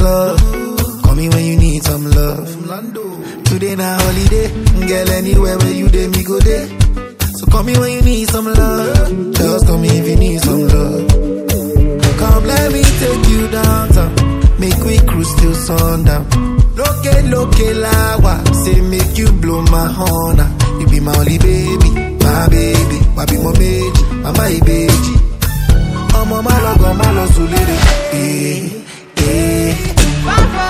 love. Call me when you need some love. Today na holiday, girl. Anywhere where you dey, me go there. So call me when you need some love. Just call me if you need some love. Come let me take you downtown. Make we cruise till sundown. Loke loke lawa, say make you blow my horn. ah. You be my only baby, my baby. Wabi mo meji, mama ibeji. Ọmọ má lọ gan má lọ sùn lédè. Eh, eh.